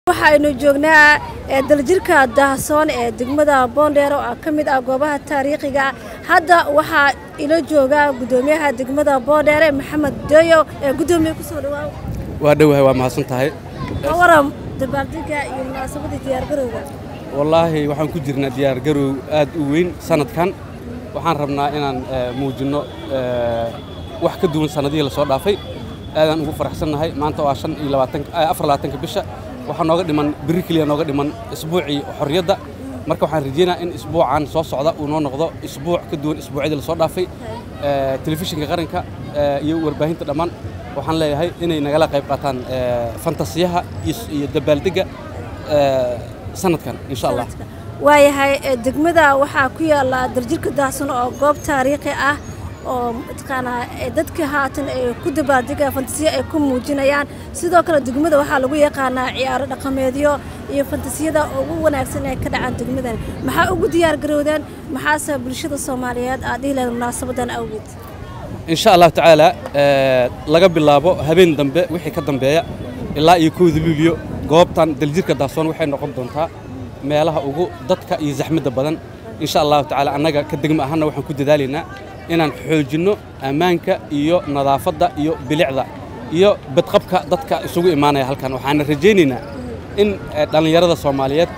waxaynu joognaa daljirka daahsoon ee degmada boondheer oo ka mid ah goobaha taariikhiga hadda waxaa ila jooga gudoomiyaha degmada boondheere maxamed deyo ee gudoomiye kusoo dhawaaw waa dhowahay waa mahadsan tahay ka waran dabaaldega iyo munaasabadii diyaargarowga wallaahi waxaan ku jirnaa diyaargarow aad u weyn sanadkan waxaan rabnaa inaan muujinno wax ka duwan sannadihii la soo dhaafay aadaan ugu faraxsannahay maanta waa shan iyo labaatan afar labaatanka bisha waxaa nooga dhiman biri keliya nooga dhiman isbuucii xorriyadda marka waxaan rajaynayaa in isbuucan soo socda uu noo noqdo isbuuc ka duwan isbuucyadii la soo dhaafay telefishinka qaranka iyo warbaahinta dhammaan waxaan leeyahay inay nagala qayb qaataan fantasiyaha iyo dabaaldegga sanadkan insha allah waayahay degmada waxaa ku yaalla daljirka daahsan oo goob taariikhi ah oo mataqaanaa dadka haatan ay ku dabaaldega fantasiya ay ku muujinayaan sidoo kale degmada waxaa lagu yaqaanaa ciyaaro dhaqameedyo iyo fantasiyada ugu wanaagsan ee ka dhacaan degmadan maxaa ugu diyaar garowdeen maxaase bulshada soomaaliyeed aad dhihi lahayd munaasabadan awgeed insha allahu tacaala laga bilaabo habeen dambe wixii ka dambeeya ilaa iyo kowda luuliyo goobtan daljirka daahsoon waxay noqon doontaa meelaha ugu dadka iyo zaxmadda badan insha allahu tacaala annaga ka degma ahaanna waxaan ku dadaalaynaa inaan xoojinno ammaanka iyo nadaafadda iyo bilicda iyo badqabka dadka isugu imaanaya halkan waxaana rajaynaynaa in dhallinyarada soomaaliyeed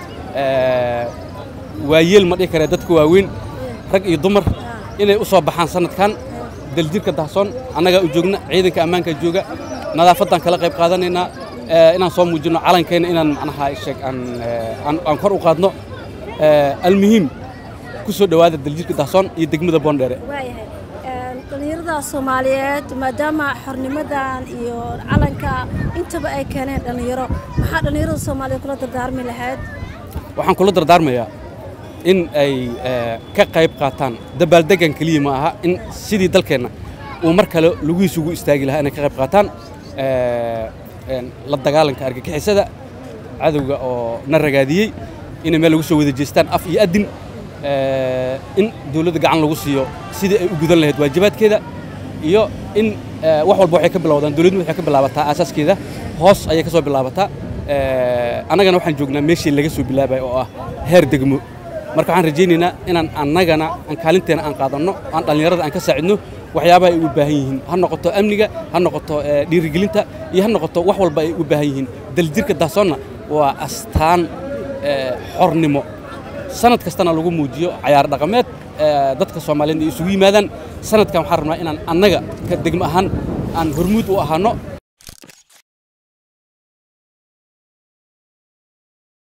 waayeel ma dhihi karee dadka waaweyn rag iyo dumar inay u soo baxaan sanadkan daljirka dahsoon annagaa u joogna ciidanka ammaanka jooga nadaafaddaan kala qayb qaadanaynaa inaan soo muujinno calankeenna inaan macnaha sheeg aan kor u qaadno almuhiim ku soo dhowaada daljirka dahsoon iyo degmada boondheere waayahay dhallinyarada soomaaliyeed maadaama xornimadan iyo calanka intaba ay keeneen dhallinyaro maxaa dhallinyarada soomaaliyeed kula dardaarmi lahayd waxaan kula dardaarmayaa in ay ka qayb qaataan dabaaldegan keliya ma aha in sidii dalkeenna uu mar kale lugihiisa ugu istaagi lahaa inay ka qayb qaataan la dagaalanka argagixisada cadowga oo na ragaadiyey inay meel lagu soo wada jeestaan af iyo adin in dawladda gacan lagu siiyo sidii ay u gudan lahayd waajibaadkeeda iyo in wax walba waxay ka bilowdaan dawladdu waxay ka bilaabataa aasaaskeeda hoos ayay ka soo bilaabataa annagana waxaan joognaa meeshii laga soo bilaabay oo ah heer degmo marka waxaan rajaynaynaa inaan annagana aan kaalinteena aan qaadanno aan dhallinyarada aan ka saacidno waxyaabaha ay u baahan yihiin ha noqoto amniga ha noqoto dhiirigelinta iyo ha noqoto wax walba ay u baahan yihiin daljirka dahsoonna waa astaan xornimo sanad kastana lagu muujiyo cayaar dhaqameed dadka soomaaliyeed ay isugu yimaadaan sanadkan waxaan rabnaa inaan annaga ka degmo ahaan aan hormuud u ahaano